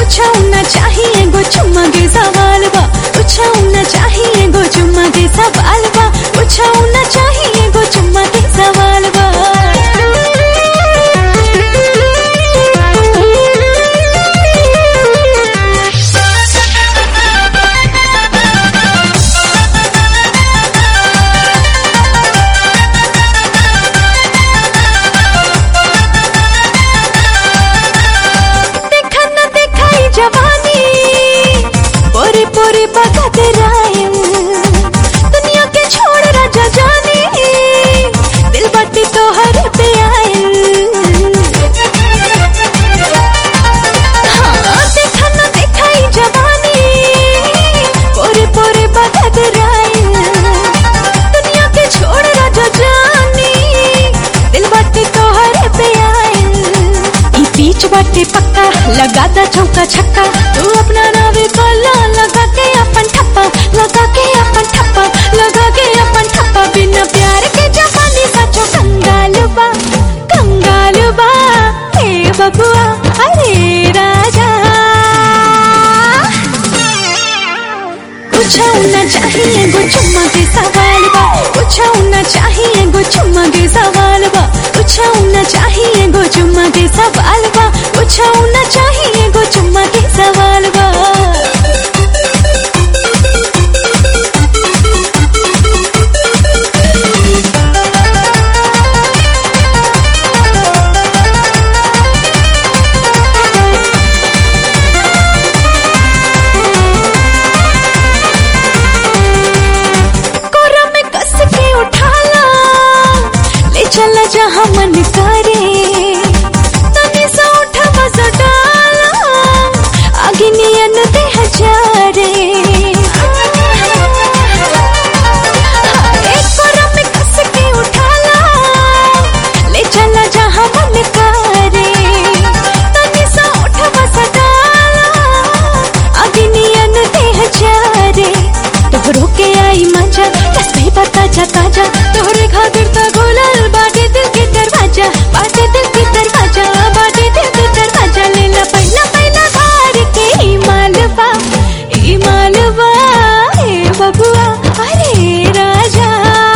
कुछ ना चाहिए गो चुम्मा के सवाल बा कुछ ना चाहिए गो चुम्मा के सवाल बा कुछ ना चाहिए गो चुम्मा के सवाल बा देखा न देखाई जवानी पोरे पोरे बगत रायम दुनिया के छोड़ राजा जाने दिल बटी तो हर पे आयल हाँ, देखा न देखाई जवानी पोरे पोरे बगत रायम दुनिया के छोड़ राजा जाने दिल बटी तो हर पे आयल ई बीच बाटे पक्का लगाता चौका छक्का तू अपना नावे कोला लगा के अपन ठप्पा लगा के अपन ठप्पा लगा के अपन ठप्पा बिना प्यार के जवानी सचो कंगाल बा कंगाल बा हे बबुआ अरे राजा कुछ न चाहिए गो चुम्मा के सवाल बा कुछ न चाहिए गो चुम्मा के सवाल बा कुछ न चाहिए गो चुम्मा के सवाल बा कुछ न चाहिए गो चुम्मा के सवाल बा कोरा में कस के उठाला ले चला जहाँ मन करे तने सा उठा मजा डाला आगे नियन दे हजारे एक कोरा में कस के उठाला ले चला जहाँ मन करे तने सा उठा मजा डाला आगे नियन दे हजारे तोहरो के आई मजा तस्बी पता जाता जा तोहरे खातिर ता गोलल बाटे दिल के दरवाजा बाटे दिल के दरवाजा बाटे दिल के दरवाजा लेला पहला पहला हार के ई मालवा ई मालवा ए बबुआ अरे राजा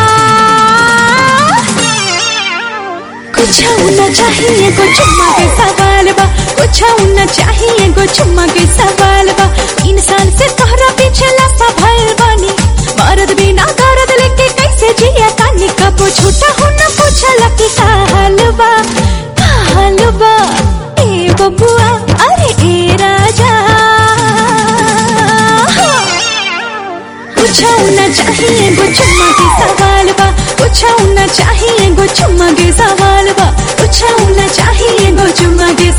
कुछ न चाहिए गो चुम्मा के सवाल बा कुछ न चाहिए गो चुम्मा के सवाल बा इंसान से तोहरा पीछे लफा भइल बानी मरद बिना दर्द लेके कैसे जिया तानी कबो छूटा हो न पूछला कि का हाल बा का हाल बा ए बबुआ अरे ए राजा कुछ न चाहिए गो चुम्मा के सवाल बा कुछ न चाहिए गो चुम्मा के सवाल बा कुछ न चाहिए गो चुम्मा के